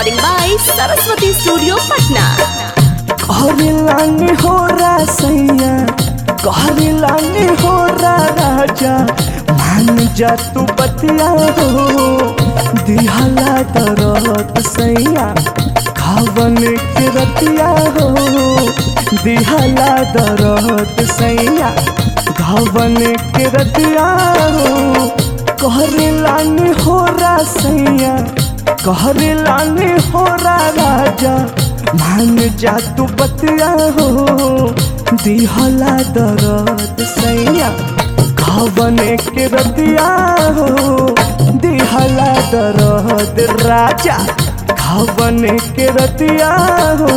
Recording by Saraswati Studio, Patna. कहरे लाने हो रा सैया कहरे लाने हो रा राजा मान जा तू बतिया हो दिहला दरत सैया खावन के रतिया हो दिहला दरत सैया घावन के रतिया हो कहरे लाने हो रा सैया कहरे लाने हो रा राजा मान जा तू बतिया हो दिहला दरद सैया घावन के रतिया हो दिहला दरद राजा घावन के रतिया हो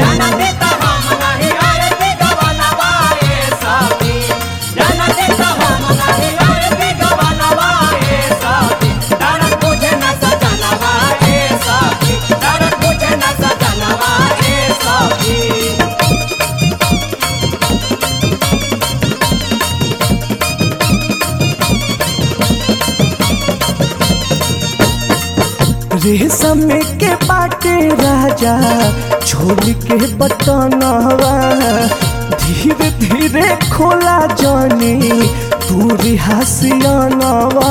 रेशम के बाटे राजा छोड़ के बटनवा धीरे धीरे खोला जानी तू रिहासियानवा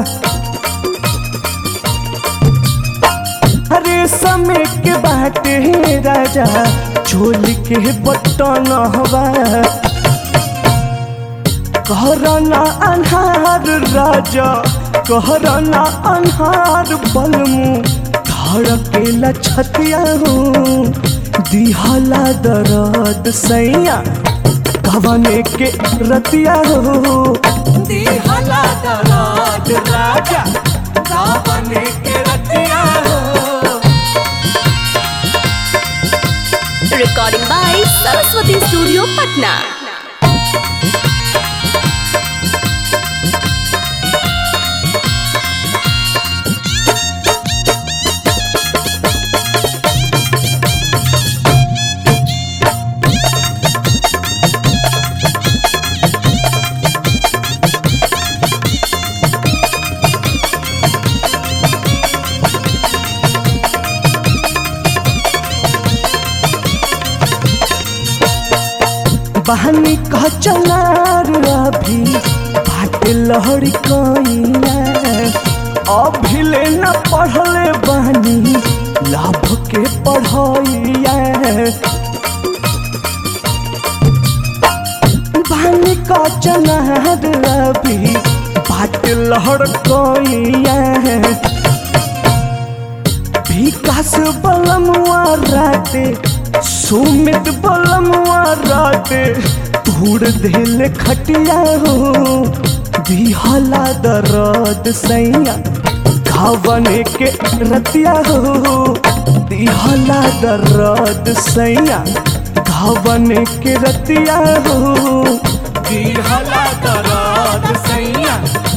रेशम के बाटे राजा छोड़ के बटनवा कहरना अन्हार राजा कहरना अन्हार बलमु धड़केला छतिया हो दिहला दरद सैया कवने के रतिया हो दिहला दरद राजा कवने के रतिया हो Recording by Saraswati Studio, Patna. बहनी कह चलार अभी बाट लहरी कइला अभी ले न पढ़ले बहनी लाभ के पढ़ैया बहनी कह चलार अभी बाट लहर कइया विकास बलमुआ राते सुमित बलमुआ राते धूड़ दिल खटिया हो दिहला दरद सैया घावन के रतिया हो दिहला दरद सैया घावन के रतिया हो दिहला दरद सैया